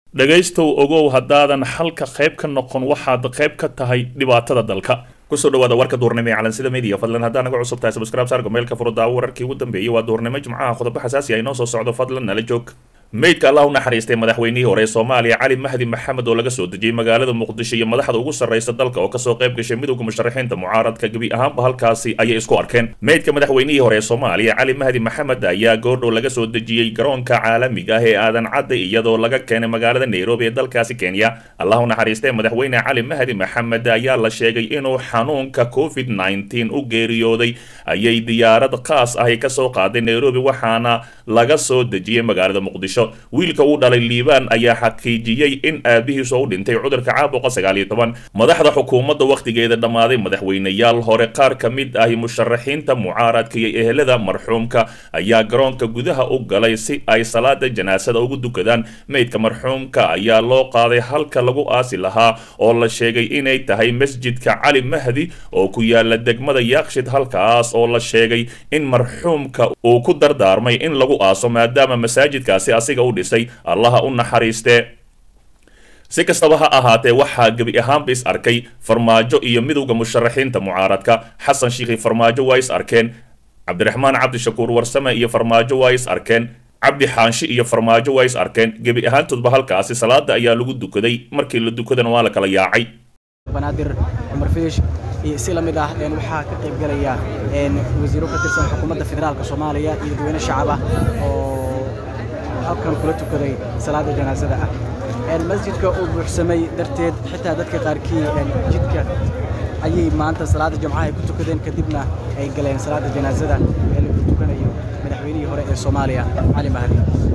dhegaystow ogow haddaadan xalka qayb ka noqon waxaad qayb ka tahay dhibaatada dalka kusoo dhawaada warka duurnimo ee calansida media fadlan haddaa naga cusub tahay subscribe saarka meelka furudaawo wararkii ugu dambeeyey waa duurnimo jimcaha qodobo xasaasi ah inoo soo socdo fadlan nala joog meydka allah u naxariistay madaxweynihii hore ee soomaaliya cali mahdi maxamed oo laga soo dejiyey magaalada muqdisho iyo madaxda ugu sarreysa dalka oo kasoo qayb gashay midowda musharaxiinta mucaaradka gebi ahaanba halkaasi ayay isku arkeen meydka madaxweynihii hore ee soomaaliya cali mahdi maxamed ayaa goordhow laga soo dejiyey garoonka caalamiga ah ee aadan cadde iyadoo laga keenay magaalada nairobi ee dalkaasi kenya allah u naxariistay madaxweyne cali mahdi maxamed ayaa la sheegay inuu xanuunka covid nneteen u geeriyooday ayay diyaarad khaas ahi kasoo qaaday nairobi waxaana laga soo dejiyey magaalada muqdisho wiilka uu dhalay liibaan ayaa xaqiijiyey in aabihiisu u dhintay cudurka caabuqa sagaal iyo toban madaxda xukuumadda wakhtigeeda dhammaaday madaxweyneyaal hore qaar ka mid ahi musharaxiinta mucaaradka iyo ehelada marxuumka ayaa garoonka gudaha u galay si ay salaada janaasada ugu dukadaan meydka marxuumka ayaa loo qaaday halka lagu aasi lahaa oo la sheegay inay tahay masjidka cali mahdi oo ku yaala degmada yaakshid halkaas oo la sheegay in marxuumka uu ku dardaarmay in lagu aaso maadaama masaajidkaasi asiga u dhisay allaha u naxariistee si kastaba ha ahaatee waxaa gebi ahaanba is arkay farmaajo iyo midowda musharaxiinta mucaaradka xasan shiikhi farmaajo waa is arkeen cabdiraxmaan cabdishakuur warsame iyo farmaajo waa is arkeen cabdi xaanshi iyo farmaajo waa is arkeen gebi ahaantoodba halkaasi salaada ayaa lagu dukaday markii la dukadana waa la kala yaacay banaadir cumar fiish iyo si la mid ah waxaa ka qayb galaya wasiiro ka tirsan xukuumadda federaalka soomaaliya iyo dadweyne shacab ah oo halkan kula tukaday salaada janaasada ah masjidka uu buuxsamay darteed xitaa dadka qaarkii jidka ayay maanta salaada jumcaha ay ku tukadeen kadibna ay galeen salaada janaasada ee lagu tukanayo madaxweynihii hore ee soomaaliya cali mahdi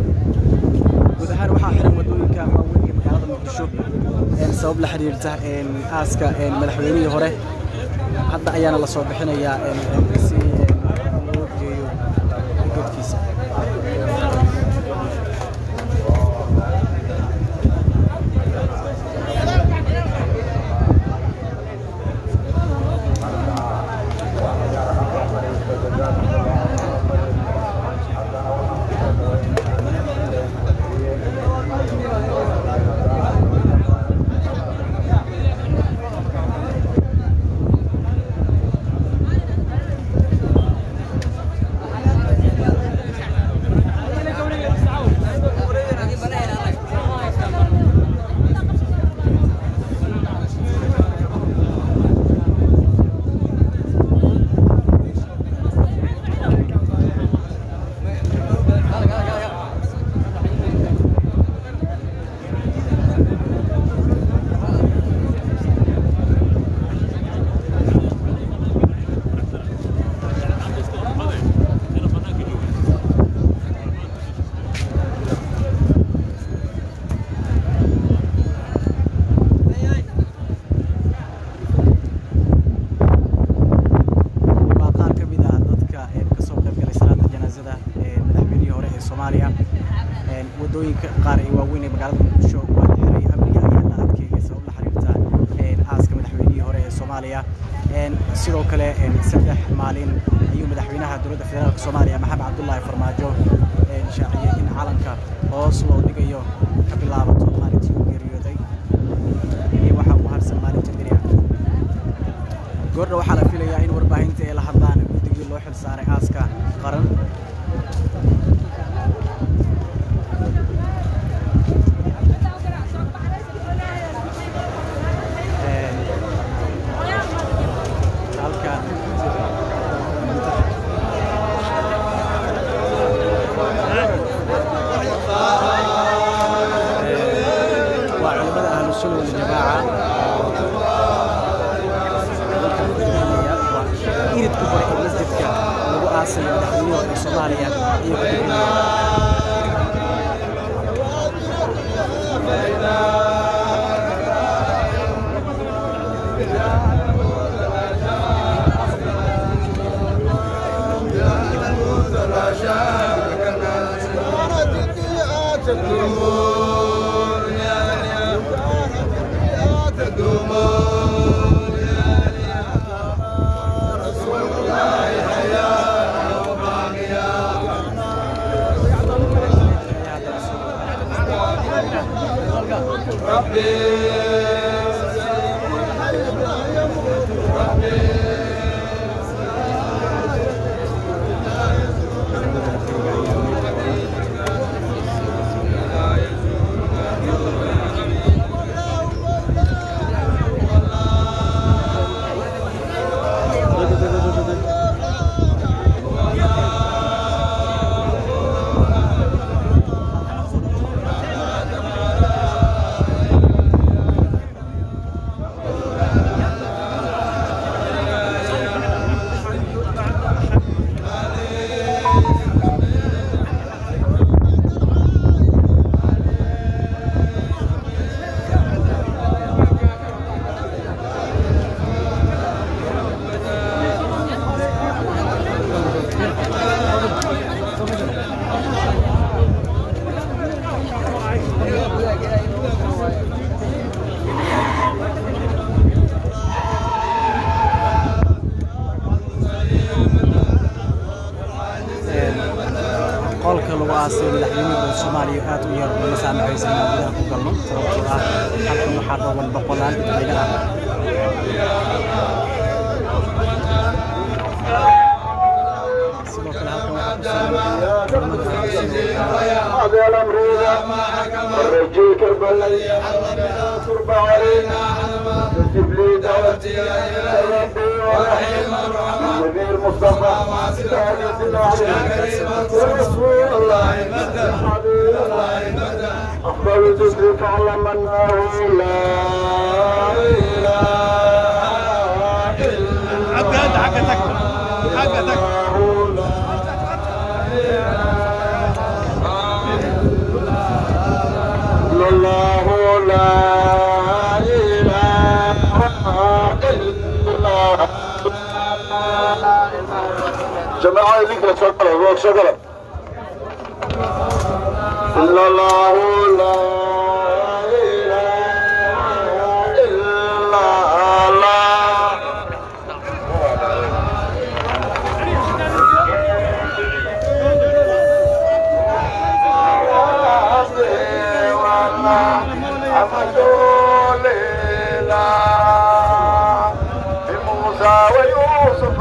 guud ahaan waxaa xiran wadooyinka waaweyn ee magaalada muqdisho sabab la xiriirta aaska madaxweynihii hore hadda ayaana la soo bixinayaa si loo geeyo godkiisa wadooyinka qaar ee waaweyn ee magaalada muqdisho waa la xiray amniga ayaa la adkeeyay sabab la xiriirta aaska madaxweynihii hore ee soomaaliya sidoo kale saddex maalin ayuu madaxweynaha dowladda federaalk soomaaliya maxamed cabdullaahi farmaajo shaaciyey in calanka hoos loo dhigayo ka bilaabato maalintii uu geeriyooday iyo waxa uu harsan maalinta beriya goordha waxaa la filayaa in warbaahinta ay la hadlaan guddigii loo xil saaray aaska qaran iridka hore ee masjidka lagu aasayo madaxweynihii hore ee soomaaliya iyo qolka lagu aasay madaxweynihii soomaaliya aad u yar uma saamaxaysa inaan gudaha ku galno sababtoo ah halkan waxaa rooban boqolaal dadweyne ah sidoo kale halkan waxaa ku هذا الامر الرجيك البلد تربى علينا تجيب لي دعوتي ربي ورحيم النبي المصطفى سيدنا ورسول الله حبيب الله افضل ذكر تعلم انه لا اله الا حقك حقك حقك الله لا إله إلا الله جماعة ذكر شكرا روك شكرا إلا الله لا إله إلا الله بموسى ويوسف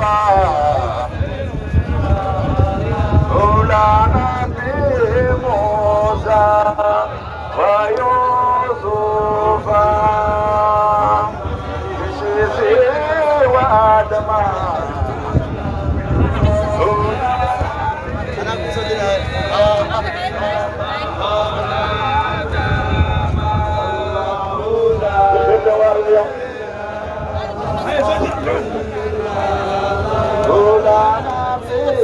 مولانا بموسى ويوسف بشيشي وآدم مولانا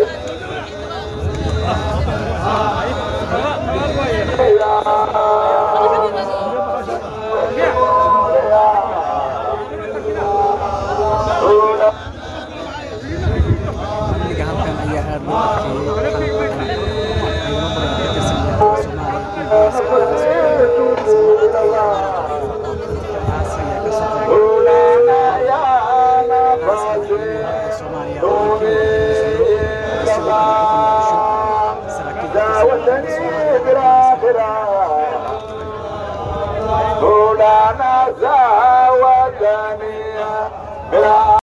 amniga halkan ayaa aad loo adkeeyey ciidamo badan ka tirsan madaxda soomaaliya aas ayaa ka socday soomaaliya مولانا زاودني بلا